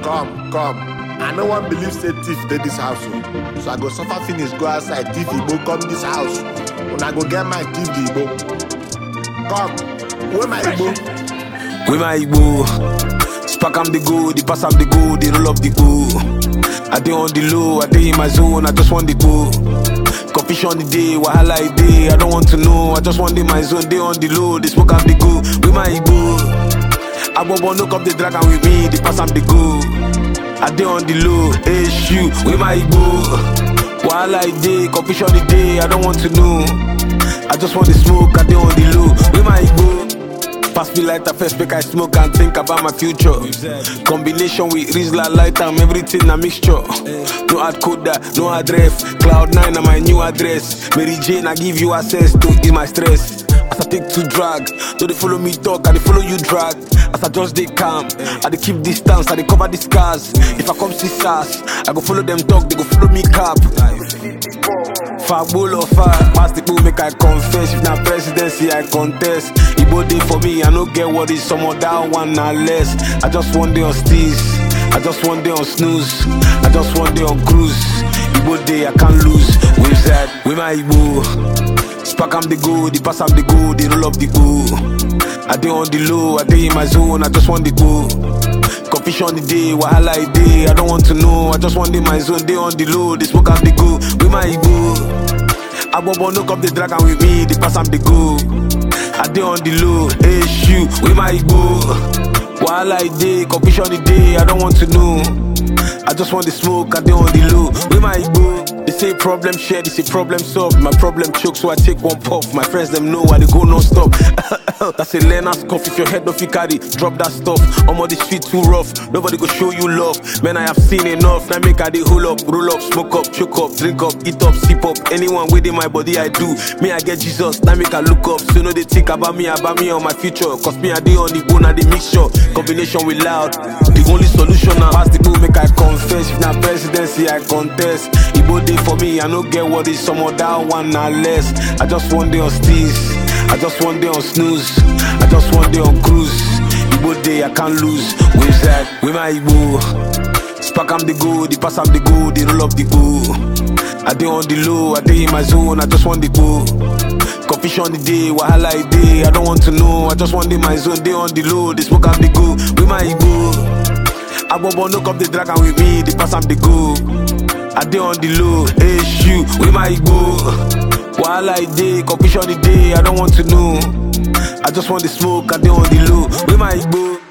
come come i no wan believe say thief dey dis house o so i go suffer finish go outside thief igbo come dis house una go get mind thief the igbo come wey my igbo With my Igbo, spark am the go, the pass am the go, the roll up the go. I dey on the low, I dey in my zone, I just want the go. Confusion the day, wahala the day, I don't want to know, I just want in my zone, dey on the low, they smoke am the go. With my Igbo, Abobo no come the drag am with me, the pass am the go. I dey on the low, hey shoot, with my Igbo. Wahala the day, confusion the day, I don't want to know. I just want the smoke, I dey on the low, with my Igbo. Pass me lighter first, make I smoke and think about my future. Combination with Rizla light and everything a mixture. No hard coder, no address. Cloud nine na my new address. Mary Jane, I give you access to ease my stress. As I take to drag, do they follow me talk, I they follow you drag. As I just they calm, I they keep distance, I they cover the scars. If I come see SARS, I go follow them talk, they go follow me cap. Fagbulo fire, pass the pool, make I confess. If na presidency, I contest. Igbo day for me, I no get what is some of that one na less. I just one day on steez, I just one day on snooze, I just one day on cruise. Igbo day, I can't lose. With that, with my Igbo. Spark am the go, the pass am the go, the roll up the go. I dey on the low, I dey in my zone, I just want the go. Confusion the day, wahala the day, I don't want to know, I just want in my zone, dey on the low, they smoke am the go, with my ego. Abobo no come the drag am with me, the pass am the go. I dey on the low, hey shoot, with my ego. Wahala the day, confusion the day, I don't want to know. I just want the smoke, I dey on the low, with my ego. They say problem shared, they say problem solved. My problem choke, so I take one puff. My friends them know I they go non stop. That's a learner's cough. If your head don't fit carry, drop that stuff. I'm on the street too rough. Nobody go show you love. Man, I have seen enough. Now make I they hold up, roll up, smoke up, choke up, drink up, eat up, sip up. Anyone within my body, I do. Me, I get Jesus. Now make I look up. So no they think about me, about me on my future. Cause me, I dey on the bone, I dey mixture. Combination with loud. The only solution now. Pass the pool, make I confess. If na presidency, I contest. Igbo day for me, I no get what is some of that one na less. I just one day on steez, I just one day on snooze, I just one day on cruise. Igbo day, I can't lose. With that, with my Igbo. Spark am the go, the pass am the go, the roll up the go. I dey on the low, I dey in my zone, I just want the go. Confusion the day, wahala the day, I don't want to know, I just want in my zone, dey on the low, they smoke am the go, with my Igbo. Abobo no come the drag am with me, the pass am the go. I dey on the low, hey shoot, with my Igbo. Wahala the day, confusion the day, I don't want to know. I just want the smoke, I dey on the low, with my Igbo.